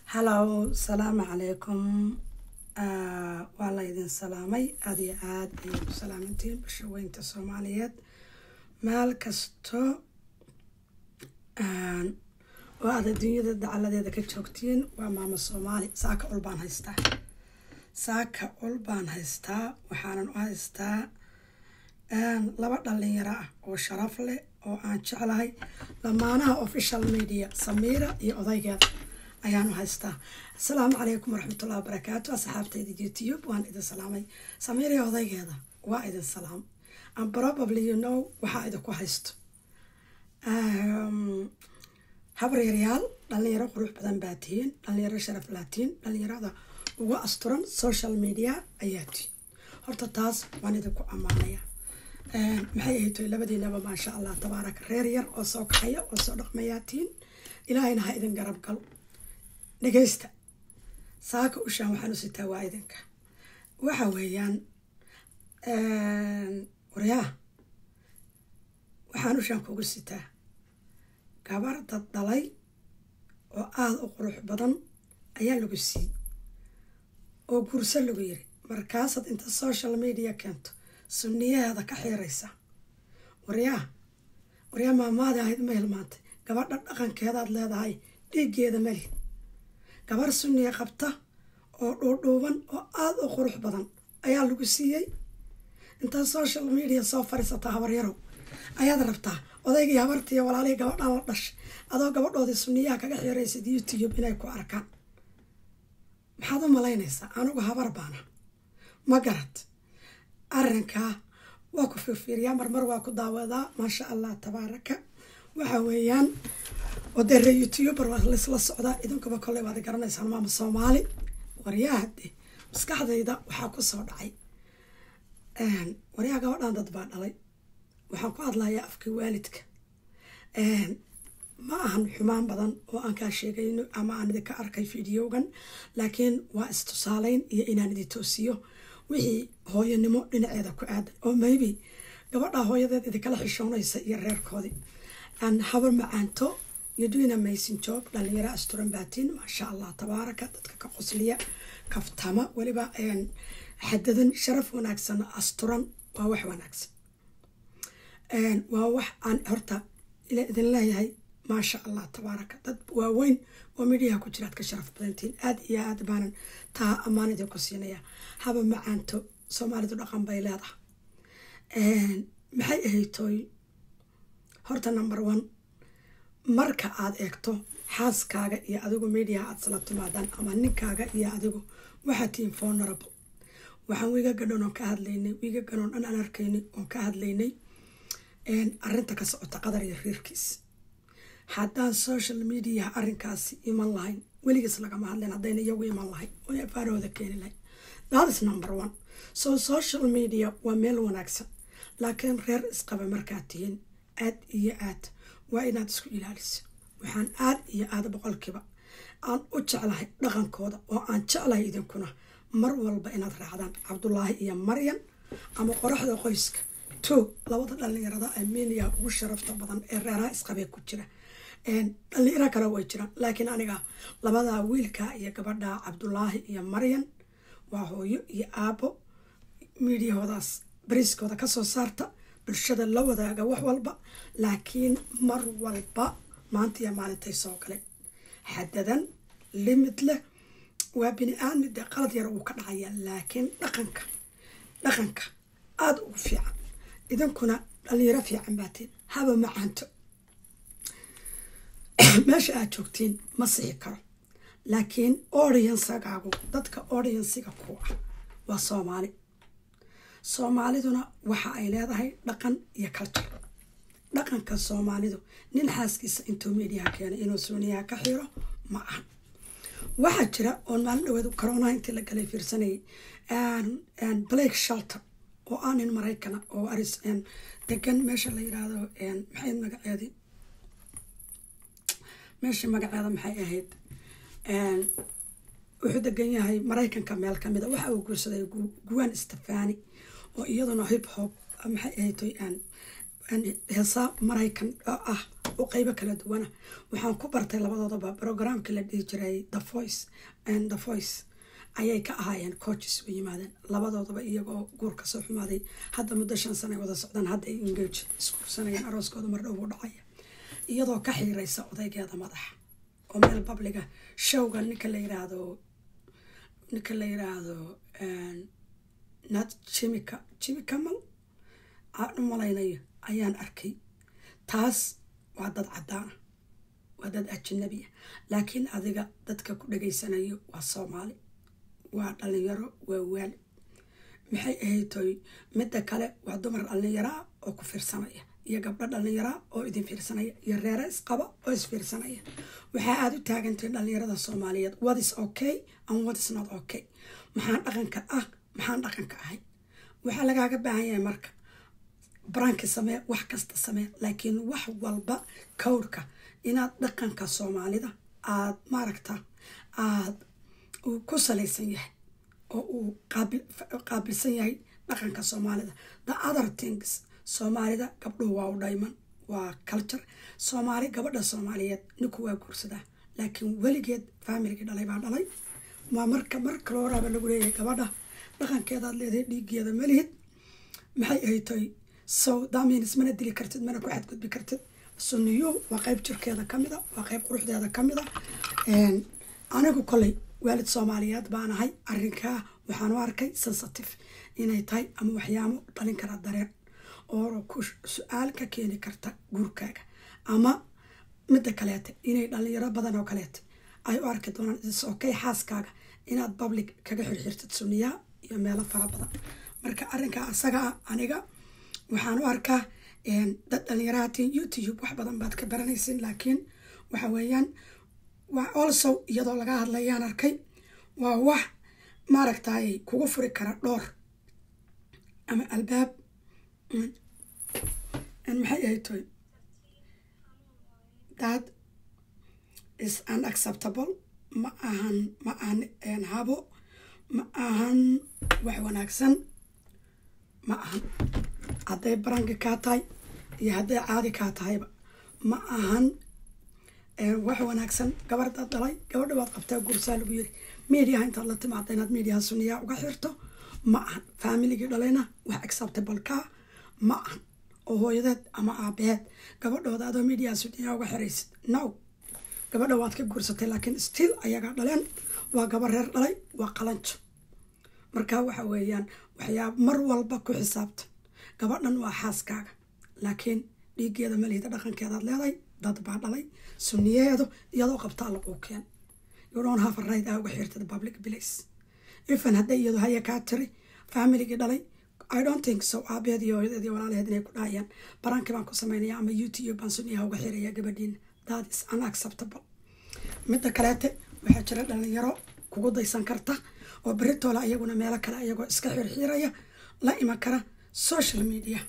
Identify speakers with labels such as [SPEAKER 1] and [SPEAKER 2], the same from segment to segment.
[SPEAKER 1] hallow salaamu calaykum waa la idin salaamay aada iyo aada ayay ku salaamantihiin bulshaweynta soomaaliyeed meel kasto oo aad adduunyada dacaladeeda ka joogtiin waa maamo soomaali saaka ul baan haystaa saaka ul baan haystaa waxaanan u haystaa laba dhalinyaro ah oo sharaf leh oo aan jeclahay lamaanaha official media samiira iyo odaygeeda ayaan u haystaa asalaamu calaykum waraxmatullahi wabarakaatu asxaabtayda youtube waan idin salaamay samiira iyo odaygeeda waa idin salaam and probably you know waxaa idinku haysto habaryaryaal dhalinyaro qurux badan baa tihiin dhalinyaro sharaf laatiin dhalinyarada ugu asturan social media ayaa tihiin horta taas waan idinku ammaanaya maxay ahaytoy labadiinaba maasha allah tabaaraka reer yar oo soo kaxaya oo soo dhaqmayaa tihiin ilaahayna ha idin garab galo dhegeysta saaka ushaan waxaan u sitaa waa idinka waxa weeyaan waryaa waxaan ushaan kugu sitaa gabar dad dhalay oo aada u qurux badan ayaa lagu siiyey oo guurso lagu yiri markaasaad inta social media keento sunniyaheeda ka xiiraysa waryaa waryaa maamaadi ahayd ma hilmaantay gabadha dhaqankeedaad leedahay dhiiggeeda malid gabar sunniya qabta oo dhuudhuuban oo aada u qurux badan ayaa lagu siiyey intaa social media soo fadhiisataa habaryarow ayaad rabtaa odaygii habartiiyo walaalihii gabadhaan la dhashay adoo gabadhoodii sunniyaha kaga xiiraysid youtube inay ku arkaan maxaad u malaynaysaa anigu habar baana ma garad arrinkaa waa ku fiirfiiriyaa marmar waa ku daawadaa maasha allah tabaaraka waxa weeyaan odere youtuber waa laisla socdaa idinkuba kolley waad garanaysaan maama soomaali waryaahade maskaxdayda waxaa kusoo dhacay waryaha gabadhan dad baa dhalay waxaan ku hadlayaa afkii waalidka ma ahan xumaan badan oo aan kaa sheegayno ama aan idinka arkay fideogan laakiin waa istusaaleyn iyo inaan idin toosiyo wixii hooyanimo dhinaceeda ku aadan oo maybe gabadha hooyadeed idinkala xishoonaysa iyo reerkoodii habar macaanto yodoina maysin job dhalinyaro asturan baatiin maasha allah tabaaraka dadka ka qosliya kaftama weliba xadadan sharaf wanaagsan asturan waa wax wanaagsan waa wax aan horta idin leeyahay maasha allah tabaaraka dad waaweyn oo midhiyaha ku jiraad ka sharaf badantiin aada iyo aada baanan taa ammaan idinku siinaya haba macaanto soomaalidu dhaqan bay leedahay maxay ahaytooy horta number one marka aada eegto xaaskaaga iyo adigu mediaha aada sala timaadaan ama ninkaaga iyo adigu waxaa tihiin vulnerable waxaan wiiga gadhoon oon ka hadlaynay wiiga gadhoon dhan aan arkaynay oon ka hadlaynay arrinta ka socota qadar iyo riirkiis haddaan social mediaha arrinkaasi iman lahayn weligiis lagama hadleen haddayna iyagu iman lahayn oo afaarahooda keeni lahayn thatis number one so social media waa meel wanaagsan laakiin reer isqaba markaad tihiin aad iyo aad waa inaad isku ilaaliso waxaan aad iyo aada boqolkiiba aan u jeclahay dhaqankooda oo aan jeclahay idinkuna mar walba inaad raacdaan cabdulaahi iyo maryan ama qoraxda qoyska to labada dhalinyarada armenia ugu sharafta badan ee reeraha isqabee ku jira dhalinyaro kale way jiraan laakiin aniga labadaa wiilka iyo gabadha cabdulaahi iyo maryan waa hooyo iyo aabo miidiyahoodaas bariiskooda kasoo saarta bulshada la wadaaga wax walba laakiin mar walba maanta iyo maalintay soo galeen xadadan limid leh waa bini aadmide qalad yar uu ka dhacaya laakiin dhaqanka dhaqanka aada ugu fiican idinkuna dhalinyaro fiican baatiin haba macaanto meesha aad joogtiin ma sixi karo laakiin audiensagaagu dadka audiensiga ku ah waa soomaali soomaaliduna waxa ay leedahay dhaqan iyo culture dhaqanka soomaalidu nin xaaskiisa intuu mediaha keenay inuu suuniyaha ka xiro ma aha waxaa jira oon maalin dhaweed coroonaha intii la galay fiirsanayay blake shelter oo ah nin maraykana oo aris degan meesha la yiraahdo maxay magaceedii meesha magaceeda maxay ahayd wuxuu degan yahay maraykanka meel kamida waxa uu guursaday guwan stefani oo iyaduna hip hop maxay ahayd heesa maraykan oo ah oo qeybo kala duwana waxaan ku bartay labadoodaba programkii la dhihi jiray the voice and the voice ayay ka ahaayeen coaches u yimaadeen labadoodaba iyagoo guur ka soo xumaaday hadda muddo shan sana ay wada socdaan hadda ay engage iskuursanayeen arooskooda mar dhow u dhacaya iyadoo ka xiireysa odaygeeda madaxa oo meel babliga showga ninka la yiraahdo ninka la yiraahdo nat jimika jimikamal aan u malaynayo ayaan arkay taas waa dad caddaana waa dad ajanabi ah laakiin adiga dadka ku dhageysanayo waa soomaali waa dhalinyaro waa waali maxay ahaytoy midda kale waa dumar dhalinyaraa oo ku fiirsanaya iyo gabdho dhalinyaraa oo idin fiirsanaya iyo reere isqaba oo isfiirsanaya waxaa aada u taagantahay dhalinyarada soomaaliyeed what is okay and what is not okay maxaan dhaqanka ah maxaan dhaqanka ahay waxaa lagaaga baahan yahay marka baraanki samee wax kasta samee laakiin wax walba kowrka inaad dhaqanka soomaalida aad maaragta aad uu ku salaysan yahay oo uu qaabilsan yahay dhaqanka soomaalida the other things soomaalida gabdhuhu waa u dhayman waa culture soomaali gabadha soomaaliyeed ninku waa guursadaa laakiin weligeed faamiligii dhalay baa dhalay waa marka mar kaloo horaaba lagu leeyahay gabadha dhaqankeedaad leedahay dhiiggeeda malihid maxay ahaytoy so damins mana dili kartid mana ku xadgudbi kartid suniyo waa qeyb jirkeeda kamida waa qeyb quruxdeeda kamida anigu koley waalid soomaaliyeed baan ahay arinkaa waxaan u arkay sensitive inay tahay ama waxyaamo dhalin kara dareen oo ku su-aal ka keeni karta guurkaaga ama midda kaleete inay dhalinyaro badan oo kaleete ay u arki doonaan isokay xaaskaaga inaad public kaga xirxirtid suniyaa iyo meelo fara badan marka arinkaa asaga ah aniga waxaan u arkaa dad dhalinyaraatiin youtube wax badan baad ka baranaysin laakiin waxa weeyaan waa also iyadoo laga hadlayaan arkay waa wax maaragtay kugu furi kara dhoor ama albaab maxay ahay toy that is unacceptable ma ahan ma ahan habo ma ahan wax wanaagsan ma ahan hadday baranki kaa tahay iyo hadday caadi kaa tahayba ma ahan wax wanaagsan gabardaad dhalay gabadha waad qabtaa gursaa lagu yiri mediaha intaad la timaada inaad mediaha suniyaa uga xirto ma ahan faamiligii dhalayna wax acceptable kaa ma ahan oo hooyadeed ama aabaheed gabadhooda adoo mediaha suniyaa uga xiraysid no gabadha waad ka guursatay laakiin still ayagaa dhaleen waa gabar reer dhalay waa qalanjo marka waxa weeyaan waxyaaba mar walba ku xisaabtan gabadhan waa xaaskaaga laakiin dhiiggeeda malihida dhaqankeedaad leeday dad baa dhalay suniyeedu iyadoo qabtaa laguu keen yudhoon hafarrayd aa uga xirtid public place ifan hadday iyadu haya kaa tiri faamiligii dhalay i don't think so aabeed iyo hooyadeed iyo walaalaheed inay ku dhahayaan barankii baan ku sameynaya ama youtube baan suniyaha uga xiraya gabadhiina that is unacceptable midda kaleete waxaa jira dhalinyaro kugu daysan karta oo beritoola iyaguna meelo kale iyagoo iska xirxiiraya la iman kara social media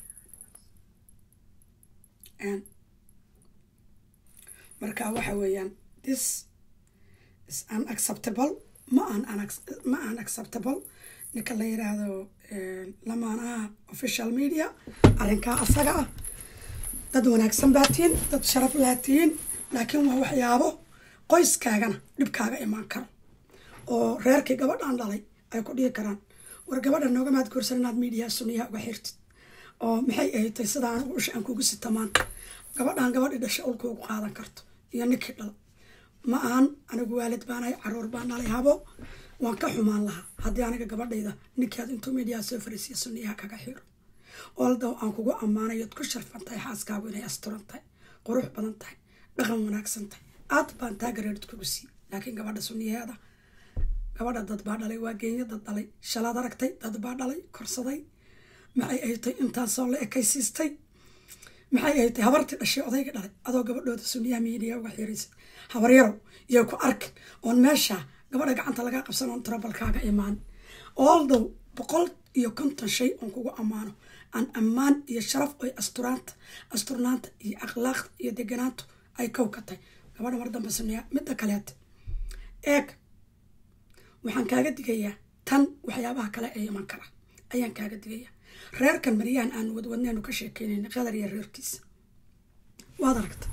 [SPEAKER 1] marka waxa weeyaan this is unacceptable ma aan ma aan acceptable ninka la yiraahdo lamaanaha official media arrinkaa asaga ah dad wanaagsan baa tihiin dad sharaf laa tihiin laakiin waa waxyaabo qoyskaagana dhibkaaga imaan karo oo reerkii gabadhan dhalay ay ku dhihi karaan war gabadha nooga maad guursan inaad miidiyaha suniyaha uga xirtid oo maxay ahaytay sida anigu usha aan kugu sita maanta gabadhan gabadhi dhasha ulka ugu qaadan karto iyo ninkii dhala ma ahan anigu waalid baanahay caruur baan dhalay habo waan ka xumaan lahaa haddii aniga gabadhayda ninkaad intuu miidiyaha soo fariisiya suniyaha kaga xiro oldow aan kugu ammaanayood ku sharfan tahay xaaskaagu inay asturan tahay qurux badan tahay dhaqan wanaagsan tahay aad baan taagareerid kugu sii laakiin gabadha suniyaheeda gabadha dad baa dhalay waa geenya dad dhalay shalaad aragtay dad baa dhalay korsaday maxay ahaytay intaasoo la ekaysiistay maxay ahaytay habartii dhashay odayga dhalay adoo gabadhooda suniyaha miidiya uga xiraysa habaryarow iyo ku arkin oon meesha gabadha gacanta lagaa qabsan oon tarabalkaaga imaan oldow boqol iyo konton shay oon kugu ammaano aan ammaan iyo sharaf oy asturaanta asturnaanta iyo akhlaaqda iyo deganaantu ay kow ka tahay gabadha mar dambe suniyaa midda kaleete eeg waxaan kaaga digayaa tan waxyaabaha kale ee iman kara ayaan kaaga digayaa reerkan maryahan aan wadwadneenu ka sheekeynayna qadar iyo reerkiisa waad aragta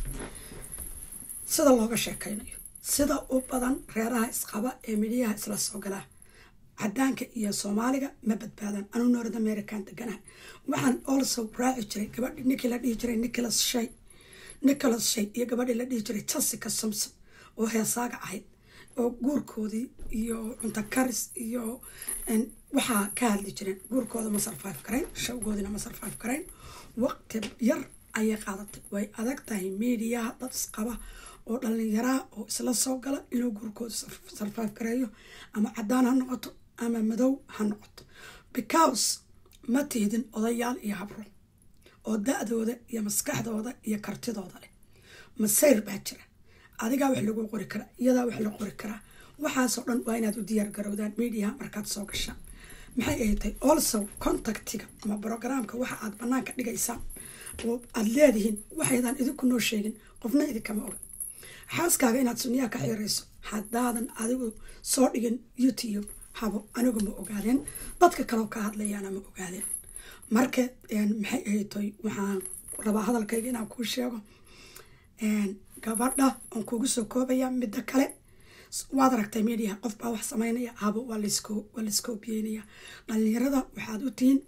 [SPEAKER 1] sida looga sheekeynayo sida u badan reeraha isqaba ee midyaha isla soo galaa cadaanka iyo soomaaliga ma badbaadaan anuu north american deganaha waxaan also raaci jiray gabadhi ninkii la dhihi jiray nicholas shay nicholas shay iyo gabadhii la dhihi jiray jessica somson oo heesaaga ahayd oo guurkoodii iyo cunto karis iyo waxaa ka hadli jireen guurkooda ma sarfaif karayn shawgoodina ma sarfaif karayn waqti yar ayay qaadatay way adag tahay mediyaha dad isqaba oo dhallinyaraha oo isla soo gala inuu guurkooda sarfaif gareeyo ama cadaan ha noqoto ama madow ha noqoto because ma tihdin odayaal iyo habro oo da-dooda iyo maskaxdooda iyo kartidooda leh masayr baa jira adigaa wax lagu qori karaa iyadaa wax la qori karaa waxaasoo dhan waa inaad u diyaar garowdaan mediaha markaad soo gashaan maxay ay tahay also contactiga ama brogramka waxa aad banaanka dhigaysaan oo aada leedihiin waxaydan idinku noo sheegin qofna idinkama oga xaaskaaga inaad sunniyaha ka xirayso haddaadan adigu soo dhigin youtube habo anigu ma ogaadeen dadka kaleo ka hadlayaana ma ogaadeen marka maxay ahaytoy waxaan rabaa hadalkayga inaan kuu sheego gabadha oon kugu soo koobaya midda kale waad aragtay mediaha qof baa wax sameynaya habo waa layskoobiyeynaya dhalinyarada waxaad u tihiin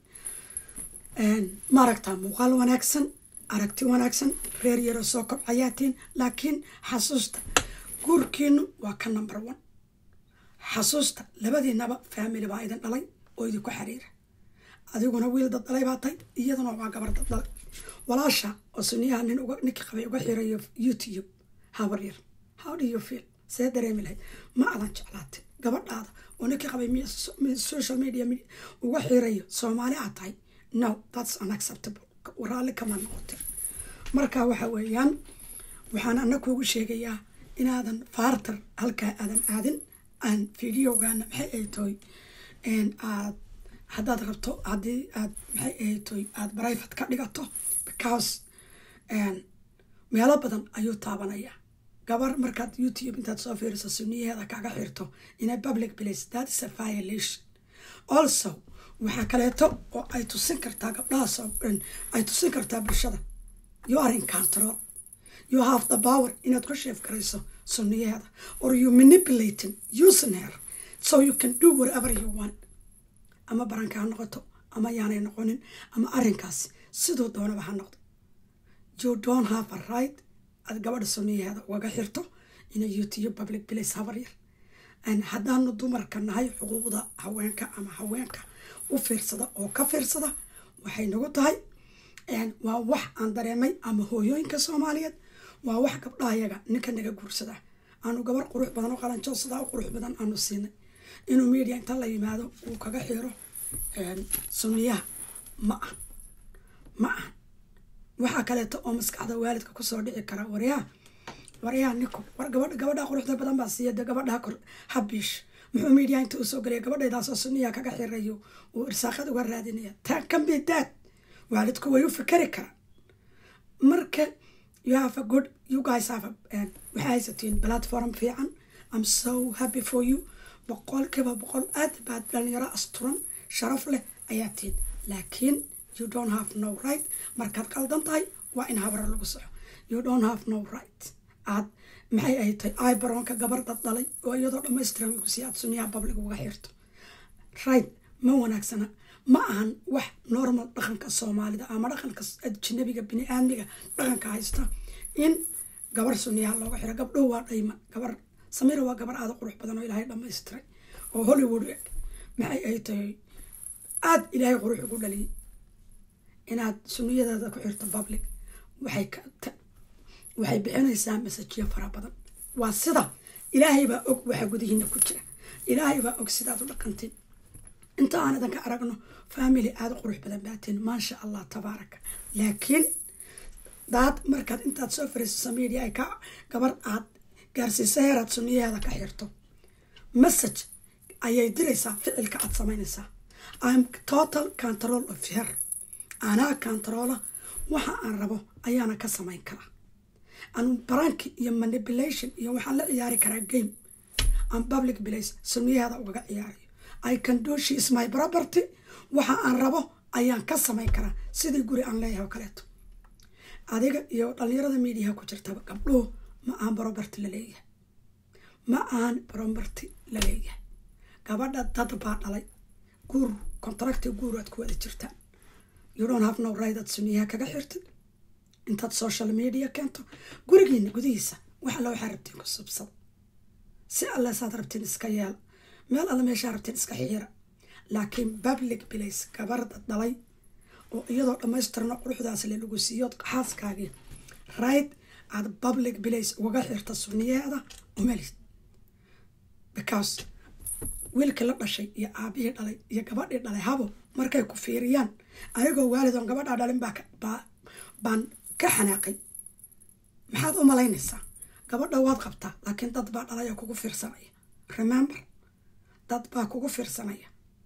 [SPEAKER 1] maaragta muuqaal wanaagsan aragti wanaagsan reer yaroo soo kobcayaatiin laakiin xasuusta guurkiinu waa ka number one xasuusta labadiinaba family baa idin dhalay oo idinku xiriira adiguna wiil dad dhalay baa tahay iyaduna waa gabar dad dhalay walaasha oo suniyaha nin ninkii qabay uga xirayo youtube habar yar how do you feel see dareemi lahayd ma adan jeclaatay gabadhaada oo ninkii qabay social media uga xirayo soomaali aad tahay no that's unacceptable raalli kama noqote marka waxa weeyaan waxaan ana kuugu sheegayaa inaadan faartar halkaa aadan aadin aan videogana maxay ay tahay aad haddaad rabto haddii aad maxay ay tahay aada brivate ka dhigato because meelo badan ayuu taabanayaa gabar markaad youtube intaad soo fiiriso suniyaheeda kaga xirto ina public place that is a violation also waxaa kaleeto oo ay tusin kartaa gabdhahaas ay tusin kartaa bulshada you are in control you have the power inaad ku sheef garayso suniyaheeda or you manipulating using her so you can do whatever you want ama baranka ha noqoto ama yaanay noqonin ama arrinkaasi siduu doonaba ha noqdo you don't have a right aad gabadha suniyaheeda ugaga xirto ina youtube public place habar yar haddaanu dumarka nahay xuquuqda haweenka ama haweenka u fiirsada oo ka fiirsada waxay nagu tahay waa wax aan dareemay ama hooyooyinka soomaaliyeed waa wax gabdhahayaga ninka naga guursada aanu gabar qurux badan oo qalanjoosadaa u qurux badan aanu siinay inuu media inta la yimaado uu kaga xiro suniyaha ma ah ma ah waxaa kaleeto oo maskaxda waalidka kusoo dhici kara waryaha waryaha niko war gabadha gabadha quruxda badan baa siiya de gabadha kor habiish muxuu media inta uu soo gelaya gabadhaydaasoo suniyaha kaga xirayo uu irsaaqad uga raadinaya taa kambi daad waalidku way u fikeri karaan marka you have a good you guys have a waxay haysatiin platform fiican i'm so happy for you boqolkiiba boqol aad baad dhalinyaro asturan sharaf leh ayaa tihin laakiin you don't have no right markaad qaldan tahay waa in habra lagu soco you don't have no right aad maxay ay tahay ibaronka gabar dad dhalay oo iyadoo dhamaystiran lagu sii aad sunyaha public uga xirto right ma wanaagsana ma ahan wax normal dhaqanka soomaalida ama dhaqanka ajnabiga bini-aadmiga dhaqanka haysta in gabar sunyaha looga xiro gabdhow waa dhayman gabar samira waa gabar aada qurux badan oo ilaahay dhamaystiray oo hollywood eg maxay ay tahay aada ilaahay qurux ugu dhaliyay inaad sunniyadeeda ku xirto public waxay waxay bixinaysaa masajyo fara badan waa sida ilaahay baa og waxa gudihiina ku jira ilaahay baa og sidaad u dhaqantiin inta aan idanka aragno family aada qurux badan baatiin maasha allah tabaaraka laakiin daad markaad intaad soo fariiso media ay ka gabar aad gaarsiisa heeraad sunniyaheeda ka xirto message ayay diraysaa ficilka aad samaynaysaa im total control of her anaa controla waxa aan rabo ayaana ka samayn karaa anu baranki iyo manipulation iyo waxaan la ciyaari karaa game aan public place sunniyaheeda ugaga ciyaarayo i can do she is my property waxa aan rabo ayaan ka samayn karaa sidii guri aan leeyahay oo kaleeto adiga iyo dhalinyarada miidiyaha ku jirtaba gabdhuhu ma aan barobarti la leeyahay ma aan barobarti la leeyahay gabadha dad baa dhalay guur contracti guur aad ku wada jirtaan you don't have no right aad suniyaha kaga xirtid intaad social media keento gurigiina gudihiisa wax alla waxaa rabtiin ku subsada si alle saad rabtiin iska yeela meel alle meeshaa rabtiin iska xiira laakiin public place gabarda dhalay oo iyadoo dhammaystirno quruxdaas le lagu siiyood xaaskaagii right aad public place ugaga xirta suniyaheeda umelid because wiilkii la dhashay iyo aabihii dhalay iyo gabadhii dhalay habo markay ku fiiriyaan anigoo waalidoon gabadhaa dhalin baa baan ka xanaaqay maxaad u malaynaysaa gabadha waad qabtaa laakiin dad baa dhalay oo kugu fiirsanaya remember dad baa kugu fiirsanaya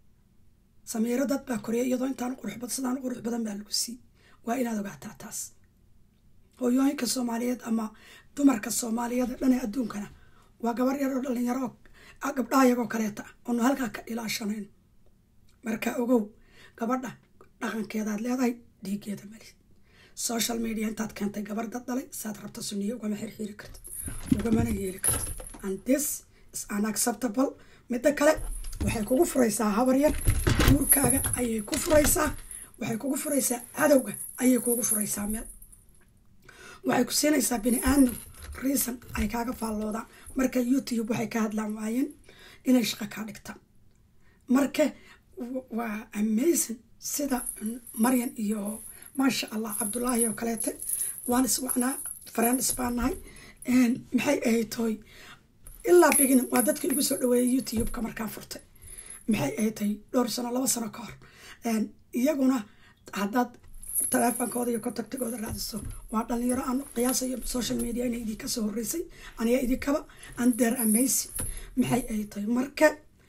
[SPEAKER 1] samiiro dad baa koriya iyadoo intaan quruxbad sidaan qurux badan baa lagu sii waa inaad ogaataa taas hooyooyinka soomaaliyeed ama dumarka soomaaliyeed dhane adduunkana waa gabar yar oo dhalinyaro oo gabdhaha iyagoo kaleeta ah oonu halkaa ka ilaashanayno marka ogow gabadha dhaqankeedaad leedahay dhiigeeda malid social media intaad keentay gabar dad dhalay saad rabta suniye ugama xirxiiri kartid ugamana yeeli kartid and this is unacceptable midda kale waxay kugu furaysaa habar yar guurkaaga ayay ku furaysaa waxay kugu furaysaa cadowga ayay kugu furaysaa meel waxay ku siinaysaa bini aadam reason ay kaaga faalloodaan marka youtube waxay ka hadlaan waayeen inay shaqo kaa dhigtaan marka waa amazing sida maryan iyo maasha allah cabdullaahi oo kaleete waan iswacnaa friends baan nahay maxay ahayd toy ilaa beginning waa dadka igu soo dhaweeyay youtube-ka markaan furtay maxay ahayd toy dhowr sano laba sano ka hor iyaguna haddaad taleefonkooda iyo contactigooda raadiso waa dhalinyaro aan qiyaasayo social media ina idinka soo horeysay aniga idinkaba under amazing maxay ahayd toy marka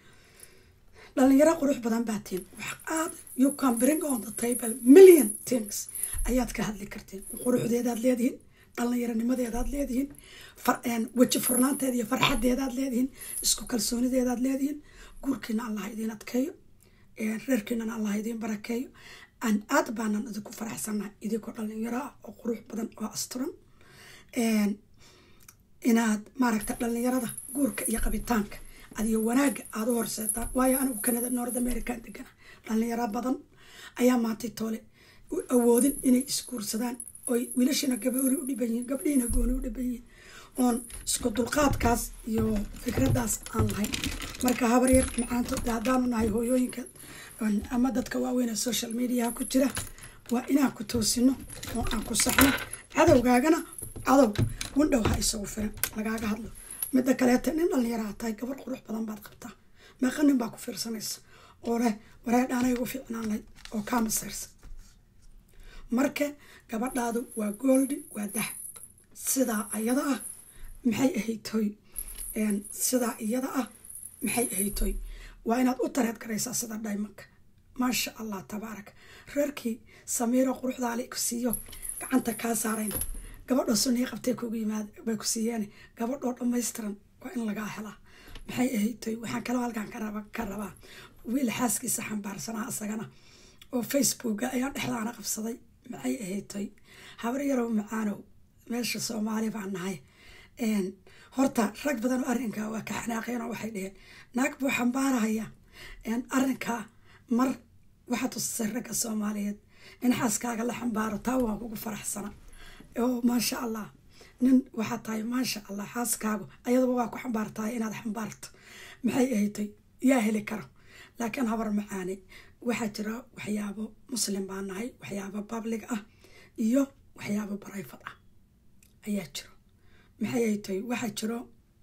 [SPEAKER 1] dhalinyaro qurux badan baa tiin wax aad you can bring on the table million things ayaad ka hadli kartiin quruxdeedaad leedihiin dhallinyaronimadeedaad leedihiin weji furnaanteeda iyo farxadeedaad leedihiin isku kalsoonideedaad leedihiin guurkiina allah idiin adkeeyo reerkiinana allah idiin barakeeyo aan aad baanan idinku faraxsannahay idinkoo dhalinyaro ah oo qurux badan oo asturan inaad maaragta dhalinyarada guurka iyo qabitaanka adiyo wanaaga aada u horseetaan waayo anigu canada north american degana dhalinyaro badan ayaa maantay toole u awoodin inay isguursadaan oy wiilashina gaboori u dhiban yihiin gabdhihiina gooni u dhiban yihiin oon isku dulqaadkaas iyo fikradaas aan lahayn marka habaryar macaanto haddaanu nahay hooyooyinka ama dadka waaweyn ee social mediaha ku jira waa inaan ku toosino oo aan ku saxno cadowgaagana cadow windhow ha isagu firan lagaaga hadlo midda kaleeta nin dhallinyaraa tahay gabar qurux badan baad qabtaa meeqa nin baa ku fiirsanaysa oo leh wareedhaanay ugu fiicnaan lahayd oo kaa masayrsa marka gabadhaadu waa gooldi waa dahab sidaa iyada ah maxay ahaytoy sidaa iyada ah maxay ahaytoy waa inaad u tareed garaysaa sida dhaymanka maasha allah tabaaraka reerkii samiiro quruxdaale ku siiyo gacanta kaa saarayn gabadhoo sunii qabtay kugu yimaad bay ku siiyeen gabadhoo dhammaystiran waa in lagaa helaa maxay ahaytoy waxaan kaloo halkaan ka rabaa wiil xaaskiisa xambaarsanaa isagana oo facebooka ayaan dhexdaana qabsaday maxay ahaytoy habar yarow macaanow meesha soomaali baan nahay horta rag badan oo arrinkaa waa ka xanaaqeenoo waxay dheheen naag buu xambaarahaya arrinkaa mar waxaa tusisay ragga soomaaliyeed in xaaskaaga la xambaaro taa waan kugu faraxsana oo maasha allah nin waxaa tahay maasha allah xaaskaagu ayadaba waa ku xambaartahay inaad xambaarto maxay ahaytay yaa heli karo laakiin habar macaane waxaa jira waxyaabo muslim baa nahay waxyaabo public ah iyo waxyaabo barayfad ah ayaa jiro maxay ahaytay waxaa jiro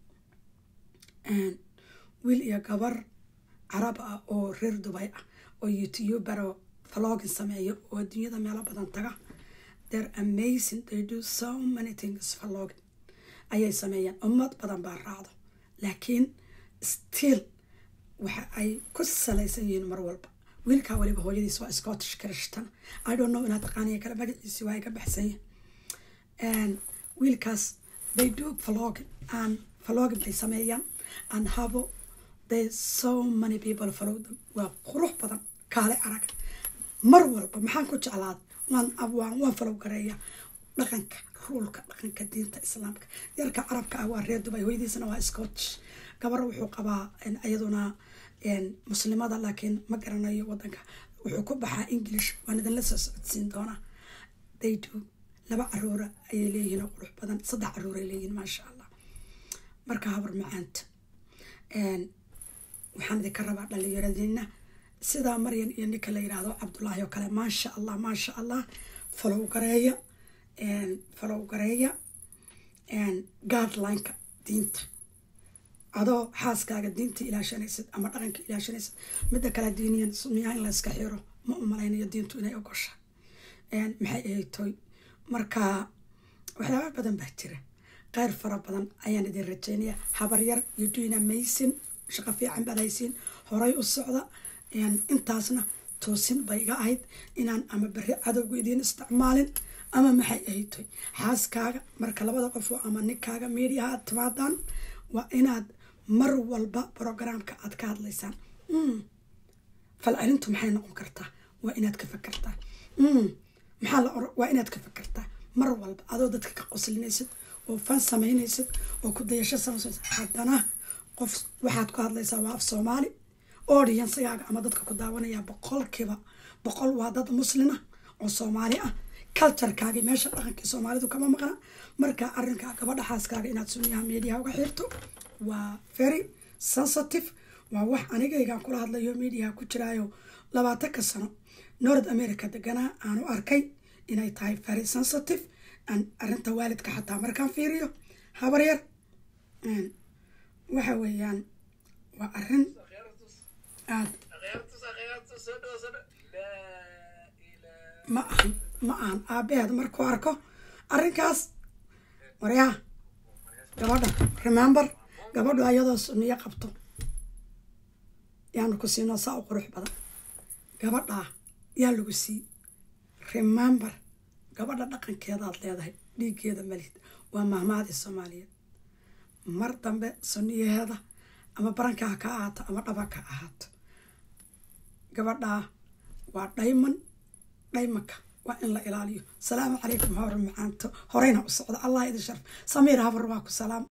[SPEAKER 1] wiil iyo gabar carab ah oo reer dubay ah oo youtuber oo vlogin sameeyo oo adduunyada meelo badan taga they're amazing they do so many things vlogin ayay sameeyaan ummad badan baa raacdo laakiin still waxa ay ku salaysan yihiin mar walba wiilkaa waliba hooyadiis waa scottish christian i don't know inaad taqaaniya kale magaciisi waa iga baxsan yihin wiilkaas they do vlogin and vlogin bay sameeyaan and habo they so many people follow them waa qurux badan kaale arag mar walba maxaan ku jeclaada waan waan waan falow gareeya dhaqanka ruulka dhaqanka diinta islaamka yarka carabka ah waa reer dubay hooyadiisana waa scotch gabar wuxuu qabaa iyaduna muslimada laakiin ma garanayo wadanka wuxuu ku baxaa english waan idinla soo socodsiin doonaa daydo laba caruura ayay leeyihiin oo qurux badan saddex caruuray leeyihiin maasha allah marka habar macaanta waxaan idinka rabaa dhalinyaradiina sidaa maryan iyo ninka la yiraahdo cabdullaahi oo kale maasha allah maasha allah falow gareeya falow gareeya guidelineka diinta adoo xaaskaaga diinta ilaashanaysid ama dhaqanka ilaashanaysid midda kale diiniyan miyaa in layska xiro ma u malaynayo diintu inay ogosha maxay ahaytoy marka waxyaaba badan baa jira qeyr fara badan ayaan idin rajeynaya habaryar iyo duina maysin shaqo fiican baad haysiin horay u socda intaasna toosin bay iga ahayd inaan ama beri cadowga idiin isticmaalin ama maxay ahaytoy xaaskaaga marka labada qofoo ama ninkaaga mediaha aad timaadaan waa inaad mar walba brogramka aad ka hadlaysaan falcelintu maxay noqon kartaa waa inaad ka fakertaa maxaa la waa inaad ka fakertaa mar walba adoo dadka ka qoslinaysid oo fan samaynaysid oo ku dayasho samaynaysid haddana qof waxaad ku hadlaysaa waa af soomaali audiensigaaga ama dadka ku daawanaya boqolkiiba boqol waa dad muslima oo soomaali ah culturekaagii meesha dhaqankii soomaalidu kama maqna marka arrinkaa gabadha xaaskaaga inaad sunyaha mediaha uga xirto waa very sensitive waa wax anigaygaan kula hadlayo mediaha ku jiraayo labaatanka sano north america deganaa aanu arkay inay tahay very sensitive arrinta waalidka xataa markaan fiiriyo habaryar waxa weeyaan waa arrin aad ma ahan ma ahan aabaheed markuu arko arrinkaas waryaa gabadha remember gabadhu ayadoo suniyo qabto yaanu ku siinoo saa u qurux badan gabadhaa yaa lagu sii remember gabadha dhaqankeedaad leedahay dhiiggeeda malid waa mahmaadii soomaaliyeed mar dambe suniyaheeda ama baranka ha ka ahaato ama dhabanka ha ahaato gabadhaa waa dhayman dhaymanka waa in la ilaaliyo salaamu calaykum hawra macaanto horeyna u socda allah idin sharf samiir habar waa ku salaam